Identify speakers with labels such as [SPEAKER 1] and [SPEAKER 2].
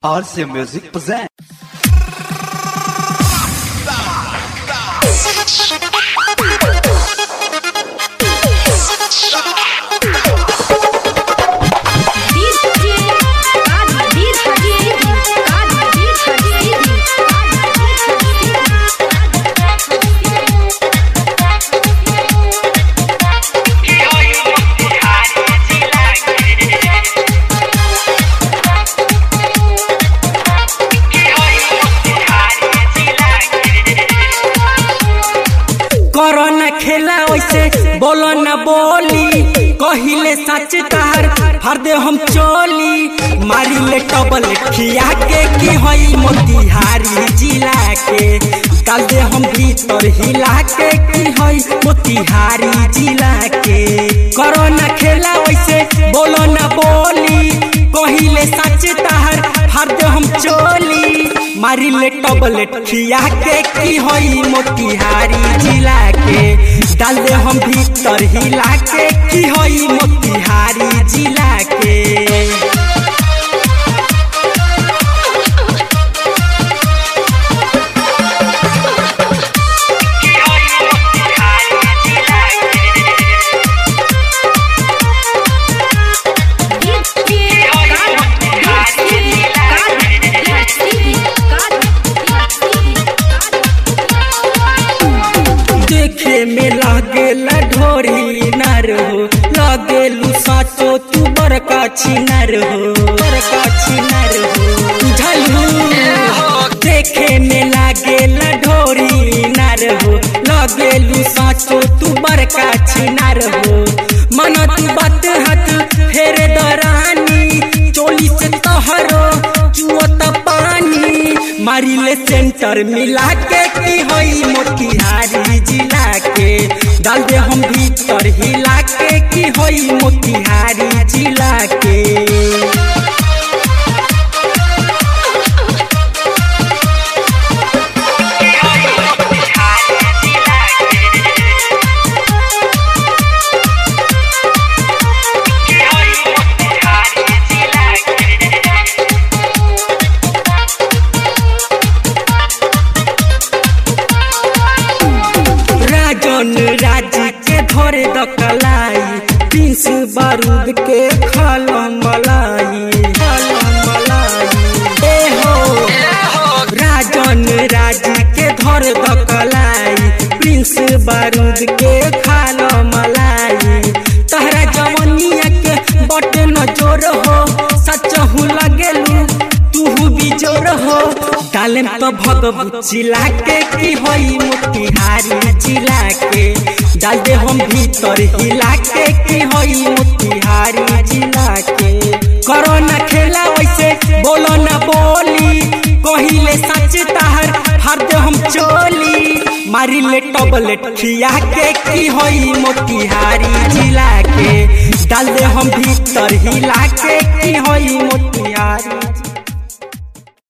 [SPEAKER 1] RC Music presents.
[SPEAKER 2] करो न खेला वैसे बोलो न बोली कहिले सच तार हर दे हम चोली मारी ले टबल खिया के की होई मोतिहारी जिला के डाल दे हम भीतर हिला के की होई मोतिहारी जिला के करो न खेला वैसे बोलो न बोली कहिले सच तार हर दे हम चोली मारी ले टबलेट खिया के की होई मोतिहारी जिला के डाल दे हम भीतर हिला के की होई मोतिहारी जिला के देखे में लागेला ढोरी नर हो लागेलू साचो तू बड़का छिनर हो बड़का छिनर हो झलू देखे में लागेला ढोरी नर हो लागेलू साचो तू बड़का छिनर हो मन तू बात हाथ फेर दरानी चोली से तहरो चुअत पानी मारी ले सेंटर मिला के की होई मोतिहारी जिला के डाल दे हम भीतर हिला के की होई मोतिहारी जिला के राजन राज के धरे दकलाई प्रिंस बारूद के खलम मलाई खलम मलाई ए हो राजन राज के धर दकलाई प्रिंस बारूद के खलम मलाई तहरा जवनिया के बट न जोर हो सच हूँ लगेलू तू भी जोर हो डालेम तो भगवत जिला के की होई मोतिहारी जिला के डाल दे हम भीतर हिला के की होई मोतिहारी जिला के करो न खेला वैसे बोलो न बोली कहिले सच ताहर हर दे हम चोली मारी ले टबलेट खिया के की होई मोतिहारी जिला के डाल दे हम भीतर हिला के की होई मोतिहारी